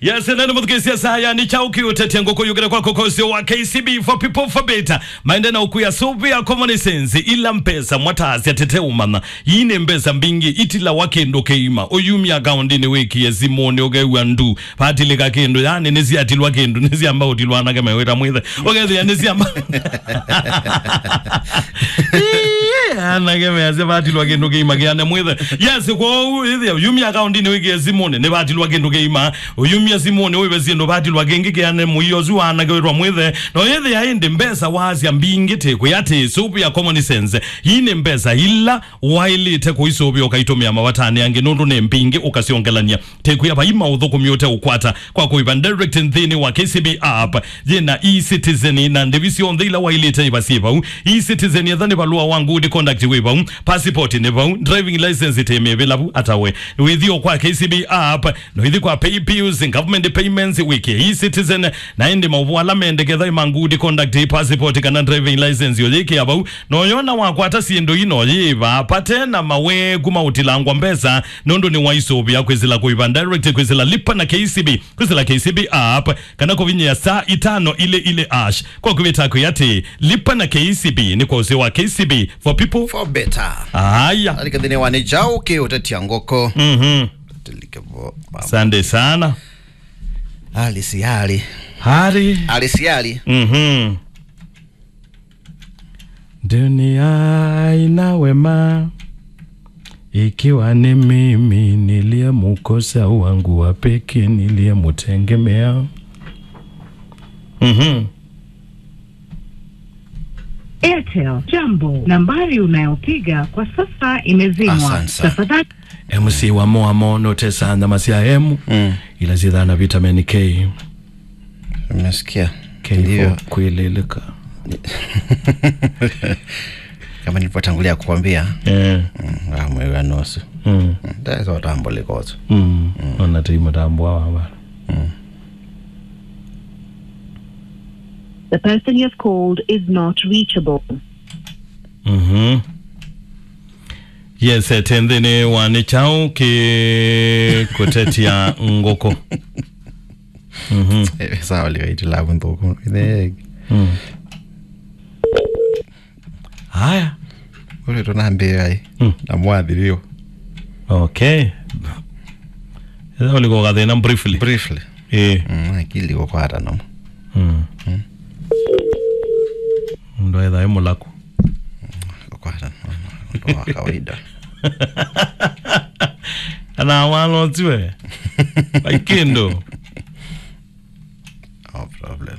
yes nene muthikisia saya ni chauki utetia ngoko yugera kwa kokosi wa KCB for people for better maende na ukuya subi ya common sense ila mpesa mwatasi atete umana yine mbesa mbingi itila wakendo keima oyumi akaundi ni wiki ya simoni ogewa ndu patile kakendo yani nezi atilwa kendo nezi amba utilwa anake meweta mwithe ogezi ya nezi amba anake meyase patilwa kendo keima kiane mwithe yes kwa ithi yumi akaundi ni wiki ya simoni ne patilwa kendo keima oyumi ya simoni oiwe siendo patilwa kengi kiane muiyozu anake wetwa mwithe no ithi ya indi mbesa wasya mbingi teku yati supu ya common sense yine mbesa ila wailite kuisubi ukaitumia mawatani yangi nundu ne mbingi ukasiongelania teku yapa ima uthukumi ute ukwata kwa kuiva direct nthini wa KCB app yina e-citizen na ndivisio nthila wailite ivasivau e-citizen yathani valua wangu udi conduct wivau passport ni vau driving license itemevelavu atawe withio kwa KCB app no ithi kwa pay bills government payments wiki e-citizen na indi mauvuala mendeketha imangudi conduct passport kana driving license yoyiki avau noyona wakwata sindu ino yiva patena mawe kumautilangwa mbesa nundu ni waisuvia kwizila kuiva direct kwizila lipa na KCB kwizila KCB app kana kuvinyia saa itano ile ile ash kwa kuvitako yati lipa na KCB ni kwa uzio wa KCB for people for better haya alikadhini wani chauki utetia ngoko mhm Tulikebo- asante sana alisiali hari alisiali Mhm. Dunia ina wema ikiwa ni mimi niliyemukosa wangu wa pekee niliyemutegemea. Mhm. Airtel, jambo. Nambari unayopiga kwa sasa imezimwa. Asante sana. Tafadhali MC wa moa mono tesanda masia emu Mm. ila zidhana vitamin K umesikia K Ndio. for kuililika. kama nilivyotangulia kukwambia Eh. amwewa nusu Mm. ndazotambolikozo Mm. Ona timu tambwa wa. the person you have called is not reachable. Mhm. Yes, etendhini wani chau ki kutetia ngoko. Mhm. sawa liwaitilavu nthuku ithegi Mm. Haya. ule tunambiai Mm. namwathirio Okay. Eza uliko gathina briefly. briefly Eh. Mm, akili gukwata namo Mm. Ndo etha emu laku. gukwata ndo wa kawaida Ana walo tiwe. Aikindo. no problem